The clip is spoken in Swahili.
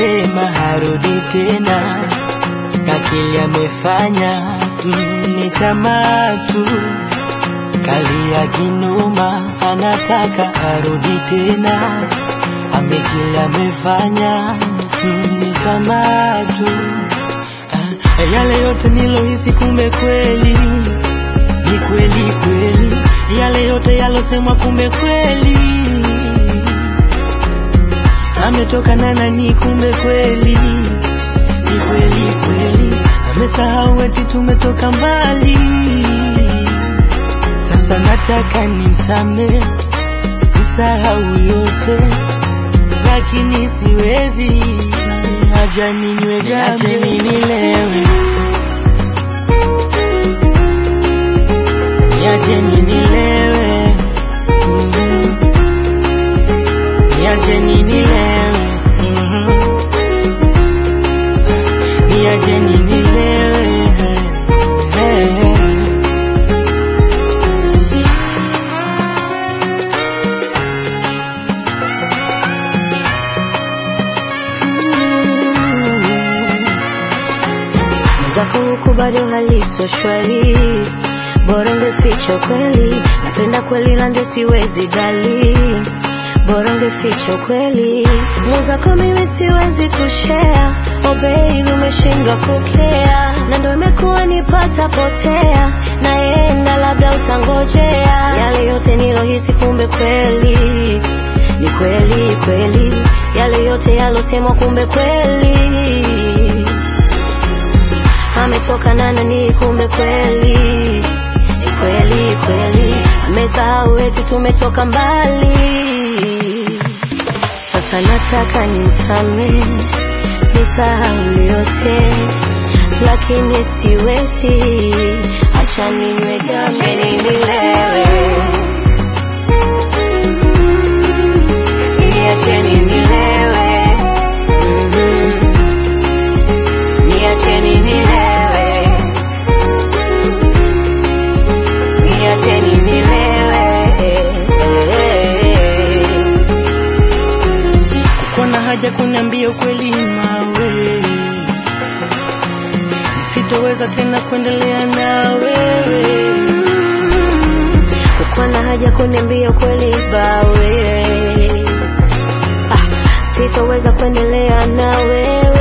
amesema harudi tena, kakili amefanya mm, ni tamaa tu, kalia kinuma, anataka arudi tena, amekili amefanya mm, ni tamaa tu. Ah, yale yote nilohisi kumbe kweli ni kweli kweli, yale yote yalosemwa kumbe kweli ametoka na nani, kumbe kweli ni kweli kweli, amesahau eti tumetoka mbali. Sasa nataka nimsame, nisahau yote, lakini siwezi, acha ninywe gambe, nilewe, niache nilewe, mm niache nilewe, mhm. niache nilewe, eh, eh. zako huku bado haliso shwari, bora ungeficha kweli. Napenda kweli na ndio siwezi dali, bora ungeficha kweli. Mwenzako mimi siwezi kushare, oh baby umeshindwa kukea, na ndio imekuwa nipata potea, naenda labda utangojea. Yale yote nilohisi kumbe kweli ni kweli kweli, yale yote yalosemwa kumbe kweli ametoka na nani, kumbe kweli ni kweli kweli, amesahau eti tumetoka mbali. Sasa nataka nimsamehe, nisahau yote, lakini siwezi, acha ninywe gambe nilewe, niacheni nilewe, mhm. Niacheni nilewe, niacheni nilewe. Kuna haja kuniambia ukweli mawe, sitoweza tena kuendelea na wewe. Kukuwa na haja kuniambia ukweli bawe, ah, sitoweza kuendelea na wewe.